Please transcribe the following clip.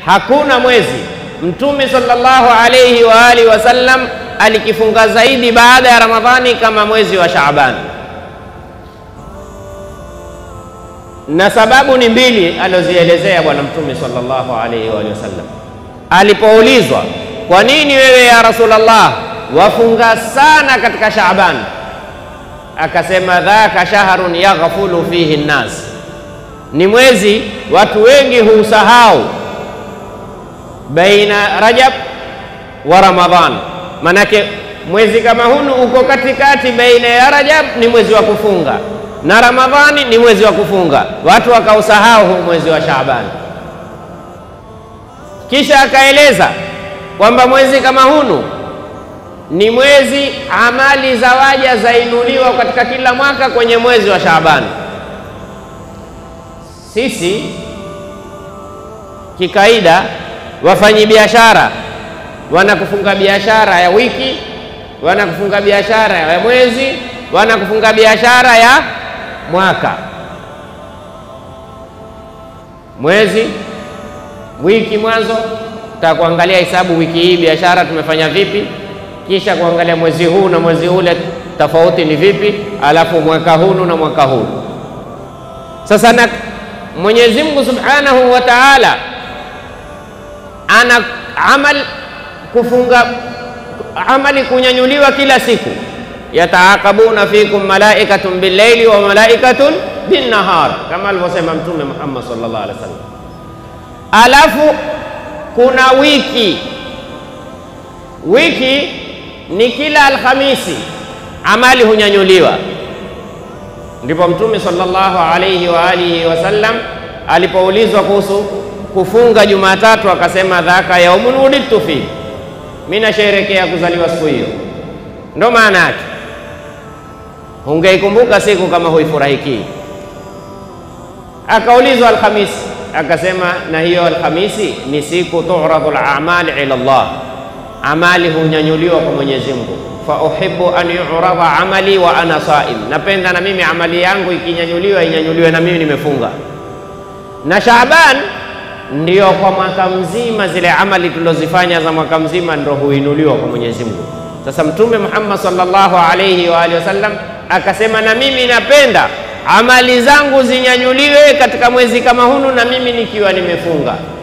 hakuna mwezi Mtume sallallahu alayhi wa alihi wasallam alikifunga zaidi baada ya Ramadhani kama mwezi wa Shaaban, na sababu ni mbili alizozielezea Bwana Mtume sallallahu alayhi wa alihi wasallam alipoulizwa, kwa nini wewe ya Rasulullah wafunga sana katika Shaaban? Akasema, dhaka shahrun yaghfulu fihi nnas, ni mwezi watu wengi huusahau baina Rajab wa Ramadhan. Manake mwezi kama hunu uko katikati, baina ya Rajab ni mwezi wa kufunga na Ramadhani ni mwezi wa kufunga, watu wakausahau huu mwezi wa Shaaban. Kisha akaeleza kwamba mwezi kama hunu ni mwezi amali za waja zainuliwa katika kila mwaka kwenye mwezi wa Shaaban. Sisi kikaida wafanyi biashara wanakufunga biashara ya wiki, wanakufunga biashara ya mwezi, wanakufunga biashara ya mwaka. Mwezi, wiki mwanzo takuangalia hesabu, wiki hii biashara tumefanya vipi, kisha kuangalia mwezi huu na mwezi ule tofauti ni vipi, alafu mwaka huu na mwaka huu. Sasa na Mwenyezi Mungu Subhanahu wa Ta'ala ana amal kufunga amali kunyanyuliwa kila siku, yataaqabuna fikum malaikatun billaili wa malaikatun binnahar, kama alivyosema Mtume Muhammad sallallahu alaihi wasallam. Alafu kuna wiki, wiki ni kila Alhamisi amali hunyanyuliwa. Ndipo Mtume sallallahu alaihi wa alihi wasallam alipoulizwa kuhusu kufunga Jumatatu akasema, dhaka yaumun wulidtu fi, mimi nasherekea kuzaliwa siku hiyo. Ndo maana yake, ungeikumbuka siku kama huifurahikii. Akaulizwa Alhamisi akasema, na hiyo Alhamisi ni siku turadhu al-a'mal ila Allah, amali hunyanyuliwa kwa Mwenyezi Mungu. Fa uhibbu an yu'rada amali wa ana saim, napenda na mimi amali yangu ikinyanyuliwa inyanyuliwe na mimi nimefunga. Na Shaaban ndio kwa mwaka mzima zile amali tulizozifanya za mwaka mzima ndio huinuliwa kwa Mwenyezi Mungu. Sasa Mtume Muhammad sallallahu alayhi wa alihi wasallam akasema, na mimi napenda amali zangu zinyanyuliwe katika mwezi kama hunu, na mimi nikiwa nimefunga.